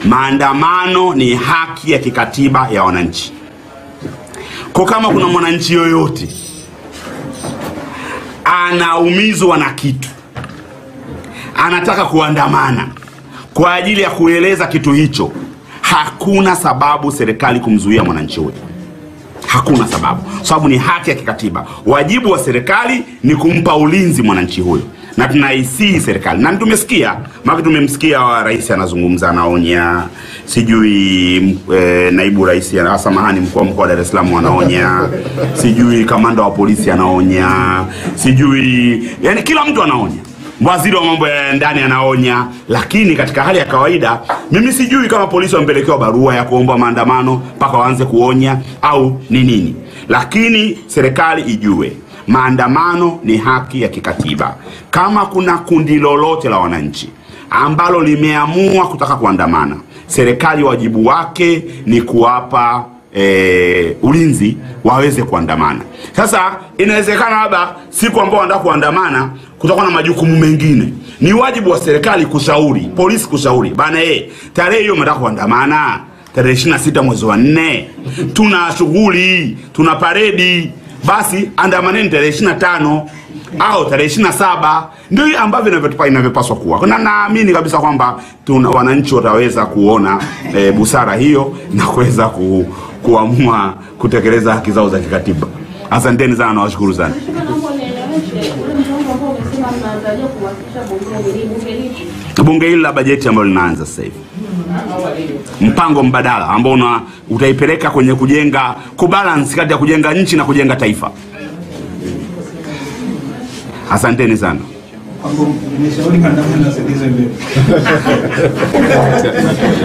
maandamano ni haki ya kikatiba ya wananchi. Kwa kama kuna mwananchi yoyote anaumizwa na kitu, anataka kuandamana kwa ajili ya kueleza kitu hicho, hakuna sababu serikali kumzuia mwananchi huyo hakuna sababu, sababu ni haki ya kikatiba. Wajibu wa serikali ni kumpa ulinzi mwananchi huyo, na tunaisii serikali, na tumesikia maki, tumemsikia wa rais anazungumza, anaonya, sijui e, naibu rais, ah, samahani, mkuu wa mkoa wa Dar es Salaam anaonya, sijui kamanda wa polisi anaonya, sijui yani kila mtu anaonya waziri wa mambo ya ndani anaonya, lakini katika hali ya kawaida mimi sijui kama polisi wamepelekewa barua ya kuomba maandamano mpaka waanze kuonya au ni nini, lakini serikali ijue maandamano ni haki ya kikatiba. Kama kuna kundi lolote la wananchi ambalo limeamua kutaka kuandamana, serikali wajibu wake ni kuwapa e, ulinzi waweze kuandamana. Sasa inawezekana labda siku ambao wanataka kuandamana kutakuwa na majukumu mengine, ni wajibu wa serikali kushauri, polisi kushauri bana, eh, tarehe hiyo mnataka kuandamana tarehe 26 mwezi wa nne, tuna shughuli, tuna paredi, basi andamaneni tarehe 25 au tarehe 27. Ndio ambavyo inavyotupa- inavyopaswa kuwa, na naamini kabisa kwamba tuna wananchi wataweza kuona e, busara hiyo na kuweza ku, kuamua kutekeleza haki zao za kikatiba. Asanteni sana, nawashukuru sana. Mheshimiwa, naomba unieleweshe ule mpango ambao umesema mnaangalia kuwasilisha bungeni ni bunge lipi? Bunge hili la bajeti ambalo linaanza sasa hivi, mpango mbadala ambao una utaipeleka kwenye kujenga kubalance kati ya kujenga nchi na kujenga taifa. Asanteni sana. Nimeshauri maandamano yasogezwe mbele.